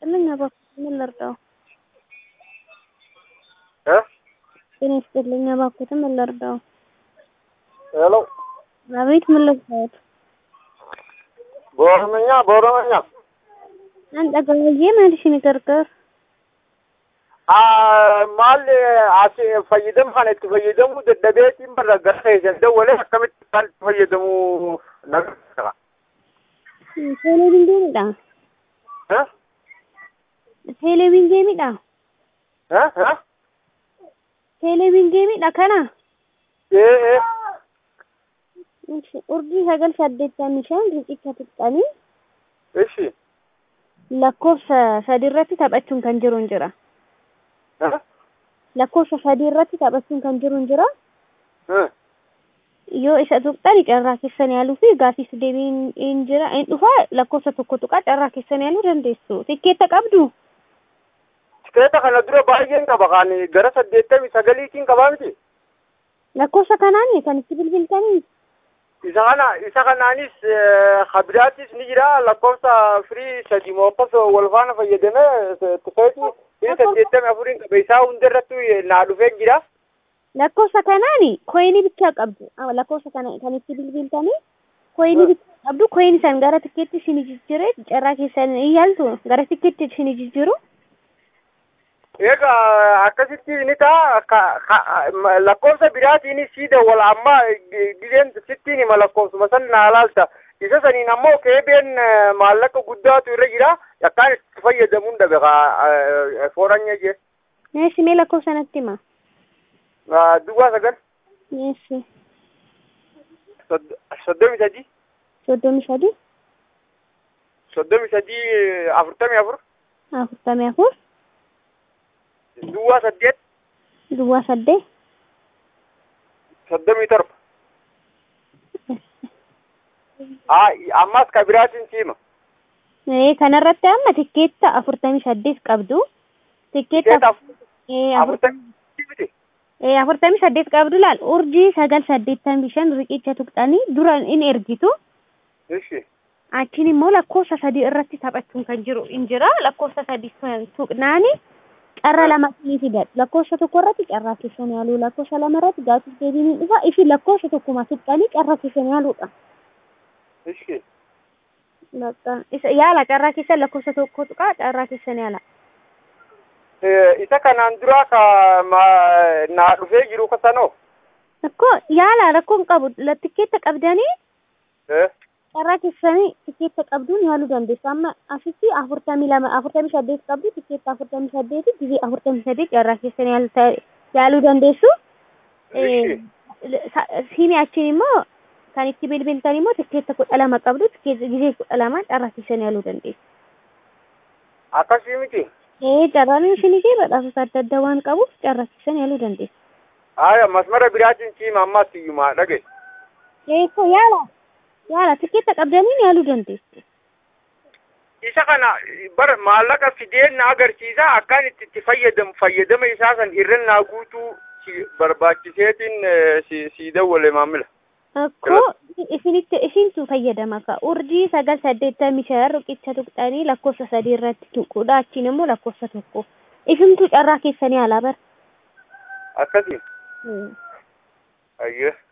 ይስጥልኝ እባክዎትን ምን ልርዳዎ? እ ጤና ይስጥልኝ እባክዎትን ምን ልርዳዎ? ሄሎ አቤት ምን ልርዳዎት? በኦሮምኛ በኦሮምኛ Dhaga'ee maal ishin gargaara? maal as fayyadama kana itti fayyadamuu dadhabeetiin barra gara keessan dawwalee akkamitti isaan itti fayyadamuu nagarra. Teeleviizyiniidha. Teeleviizyiniidha. Teeleviizyiniidha kana. Ee Urjii sagal saddeettamii shan riqicha tuqxanii ishi lakkoofsa sadi irratti taphachuun kan jiru hin jira. Lakkoofsa sadii irratti taphachuun kan jiru hin jira. Yoo isa tuqxani carraa keessan yaaluu fi gaafis deebiin hin jira. Hin dhufa lakkoofsa tokko tuqaa carraa keessan yaaluu dandeessu. Tikkeetta qabdu. Tikeeta kana dura baay'een qaba kan gara saddeettamii sagaliitiin qabaa miti. Lakkoofsa kanaan kan itti bilbiltanii. Isa kana isa kanaanis habiraatis ni jira lakkoofsa firii sadi moofas wal faana fayyadamee tikeetii firii saddeettamii afuriin qaba isaa hundarratti naa dhufee jira. Lakkoofsa kanaan koyinii bichaa qabdu. Lakkoofsa kana kan itti bilbiltanii koyinii bichaa qabdu. Koyinii san gara tikkeetti isin jijjiiree carraa keessan hin yaaltu gara tikkeetti isin jijjiiru. Egaa akkasitti ni ta'a lakkoofsa biraatiin siida wal amma gizeen sittiin hima lakkoofsuma san naa laalta. Isa saniin ammoo keebeen maallaqa guddaatu irra jira. Yakkaan itti fayyadamuun dhabe fooranya jee. Neessi mee lakkoofsa natti hima. Duwwaa sagal. Neessi. Soddomi sadii. Soddomi sadii. Soddomi sadii afurtamii afur. Afurtamii afur. Duwwaa saddeet. Duwwaa saddeet. Soddomii torba. Ammas ka biraatiin siima. Kanarratti amma tikkeetta afurtamii saddeet qabdu. Tikkeetta afurtamii saddeet qabdu laal urjii sagal saddeettamii shan riqicha tuqxanii dura in ergitu. Achiin immoo lakkoofsa sadii irratti taphachuun kan jiru hin jira. Lakkoofsa sadii tuqnaani carra lama ni fidan. Lakkoofsa tokko irratti carraa keessan yaaluu lakkoofsa lama irratti gaafis deebiin hin dhufa. Isin lakkoofsa tokkuma tuqxanii carraa keessan yaaluudha. Yaala carraa keessan lakkoofsa tokko tuqaa carraa keessan yaala. Isa kanaan dura ka naa dhufee jiru kasanoo. Rakkoo yaala rakkoon qabu tikkeetta qabdanii. carraa keessanii tikkeetta qabduun yaaluu dandeessu. Amma asitti afurtamii lama afurtamii saddeet qabdu tikkeetta afurtamii saddeeti gizee afurtamii saddeet carraa keessanii yaaluu dandeessu. Siimii achiin immoo kan itti bilbiltan immoo tikkeetta kudha lama qabdu gizee kudha lama carraa keessanii yaaluu dandeessu. Akkasii miti. Ee carraan ishinii fi badhaasota adda addaa waan qabuuf carraa keessanii yaaluu dandeessu. Aya masmara biraatiin siima ammas iyyuma dhage. Ee yaala. yaala tikkeetta qabdaniin yaaluu dandeessu. Isa kana bar maallaqa fideen na agarsiisa akkaan itti itti fayyadamu fayyadama isaa san hirrannaa guutuu barbaachiseetiin si dawwale maamila. Akkoo isinitti isintu fayyadama ka urjii sagal saddeettamii shan riqicha tuqxanii lakkoofsa sadii irratti tuquudha achiin immoo lakkoofsa tokko isintu carraa keessanii alaa bara. Akkasii. Ayyee.